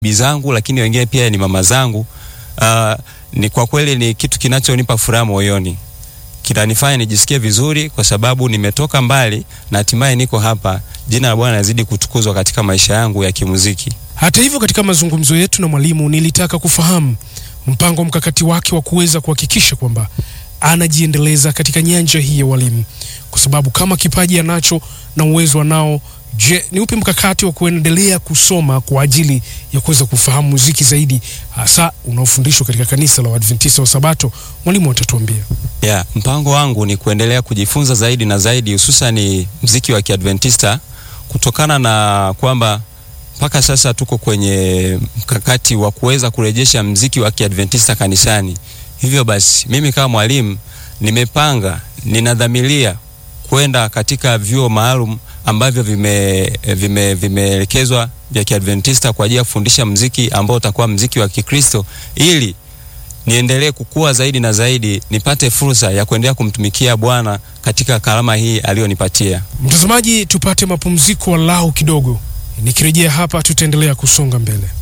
bibi zangu, lakini wengine pia ni mama zangu. Uh, ni kwa kweli ni kitu kinachonipa furaha moyoni, kinanifanya nijisikie vizuri kwa sababu nimetoka mbali na hatimaye niko hapa. Jina la Bwana lazidi kutukuzwa katika maisha yangu ya kimuziki. Hata hivyo, katika mazungumzo yetu na mwalimu, nilitaka kufahamu mpango mkakati wake wa kuweza kuhakikisha kwamba anajiendeleza katika nyanja hii ya walimu, kwa sababu kama kipaji anacho na uwezo anao, je, ni upi mkakati wa kuendelea kusoma kwa ajili ya kuweza kufahamu muziki zaidi, hasa unaofundishwa katika kanisa la Waadventista wa Sabato? Mwalimu atatuambia. Yeah, mpango wangu ni kuendelea kujifunza zaidi na zaidi, hususan mziki wa Kiadventista kutokana na kwamba mpaka sasa tuko kwenye mkakati wa kuweza kurejesha mziki wa Kiadventista kanisani. Hivyo basi, mimi kama mwalimu nimepanga, ninadhamiria kwenda katika vyuo maalum ambavyo vimeelekezwa vime, vime vya Kiadventista kwa ajili ya kufundisha mziki ambao utakuwa mziki wa Kikristo ili niendelee kukua zaidi na zaidi, nipate fursa ya kuendelea kumtumikia Bwana katika karama hii aliyonipatia. Mtazamaji, tupate mapumziko walau kidogo. Nikirejea hapa, tutaendelea kusonga mbele.